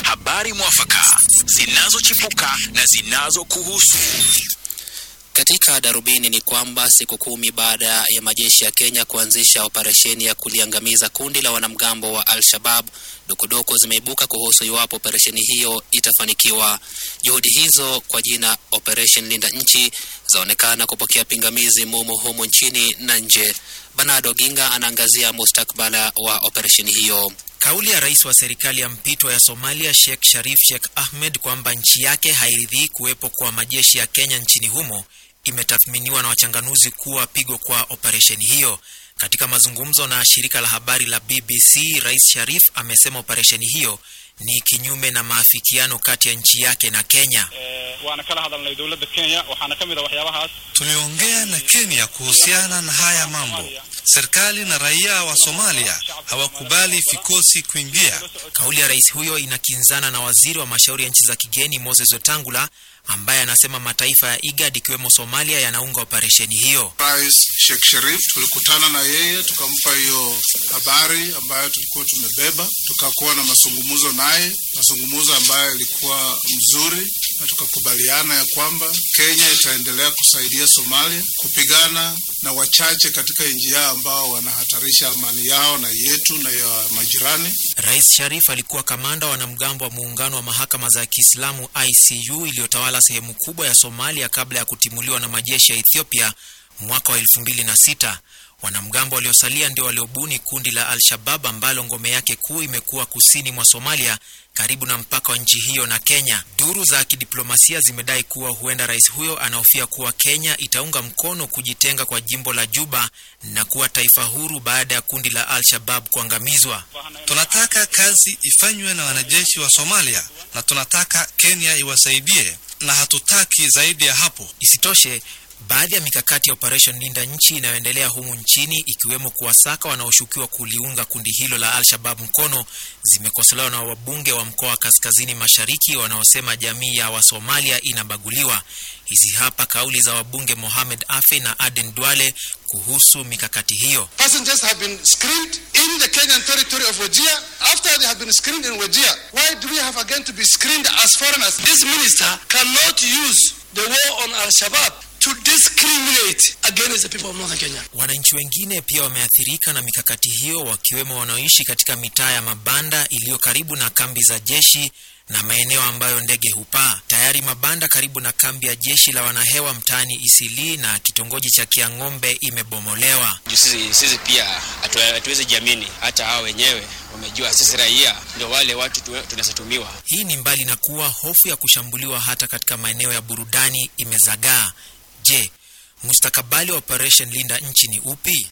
habari mwafaka zinazochipuka na zinazokuhusu. Katika darubini ni kwamba siku kumi baada ya majeshi ya Kenya kuanzisha operesheni ya kuliangamiza kundi la wanamgambo wa Al-Shabab, dukuduku zimeibuka kuhusu iwapo operesheni hiyo itafanikiwa. Juhudi hizo kwa jina Operation Linda Nchi zaonekana kupokea pingamizi mumo humu nchini na nje. Bernardo Ginga anaangazia mustakbala wa operesheni hiyo. Kauli ya rais wa serikali ya mpito ya Somalia Sheikh Sharif Sheikh Ahmed kwamba nchi yake hairidhii kuwepo kwa majeshi ya Kenya nchini humo imetathminiwa na wachanganuzi kuwa pigo kwa operesheni hiyo. Katika mazungumzo na shirika la habari la BBC, Rais Sharif amesema operesheni hiyo ni kinyume na maafikiano kati ya nchi yake na Kenya. waana kala hadalnay dowladda Kenya waxaana ka mid ah waxyaabahaas Tuliongea na Kenya kuhusiana na haya mambo. Serikali na raia wa Somalia hawakubali vikosi kuingia. Kauli ya rais huyo inakinzana na waziri wa mashauri ya nchi za kigeni Moses Wetangula ambaye anasema mataifa ya IGAD ikiwemo Somalia yanaunga operesheni hiyo. Rais Sheikh Sharif tulikutana na yeye tukampa hiyo habari ambayo tulikuwa tumebeba, tukakuwa na mazungumzo naye, mazungumzo ambayo yalikuwa mzuri, na tukakubaliana ya kwamba Kenya itaendelea kusaidia Somalia kupigana na wachache katika nchi yao ambao wanahatarisha amani yao na yetu na ya majirani. Rais Sharif alikuwa kamanda wa wanamgambo wa muungano wa mahakama za Kiislamu ICU iliyotawala sehemu kubwa ya Somalia kabla ya kutimuliwa na majeshi ya Ethiopia mwaka wa elfu mbili na sita. Wanamgambo waliosalia ndio waliobuni kundi la Al-Shabab ambalo ngome yake kuu imekuwa kusini mwa Somalia karibu na mpaka wa nchi hiyo na Kenya. Duru za kidiplomasia zimedai kuwa huenda rais huyo anahofia kuwa Kenya itaunga mkono kujitenga kwa jimbo la Juba na kuwa taifa huru baada ya kundi la Al-Shabab kuangamizwa. Tunataka kazi ifanywe na wanajeshi wa Somalia na tunataka Kenya iwasaidie, na hatutaki zaidi ya hapo. Isitoshe, baadhi ya mikakati ya Operation Linda Nchi inayoendelea humu nchini ikiwemo kuwasaka wanaoshukiwa kuliunga kundi hilo la Al-Shabab mkono zimekosolewa na wabunge wa mkoa wa Kaskazini Mashariki wanaosema jamii ya Wasomalia inabaguliwa. Hizi hapa kauli za wabunge Mohamed Afe na Aden Duale kuhusu mikakati hiyo. Passengers have been screened in the Kenyan territory of Wajir. After they have been screened in Wajir, why do we have again to be screened as foreigners? This minister cannot use the war on Al-Shabaab to discriminate against the people of Northern Kenya. Wananchi wengine pia wameathirika na mikakati hiyo, wakiwemo wanaoishi katika mitaa ya mabanda iliyo karibu na kambi za jeshi na maeneo ambayo ndege hupaa. Tayari mabanda karibu na kambi ya jeshi la wanahewa mtaani Isili na kitongoji cha Kiang'ombe imebomolewa. Juu sisi, sisi pia hatu- hatuwezi jiamini, hata hao wenyewe wamejua sisi raia ndio wale watu tu- tunasatumiwa. Hii ni mbali na kuwa hofu ya kushambuliwa hata katika maeneo ya burudani imezagaa. Je, mustakabali wa Operation Linda Nchi ni upi?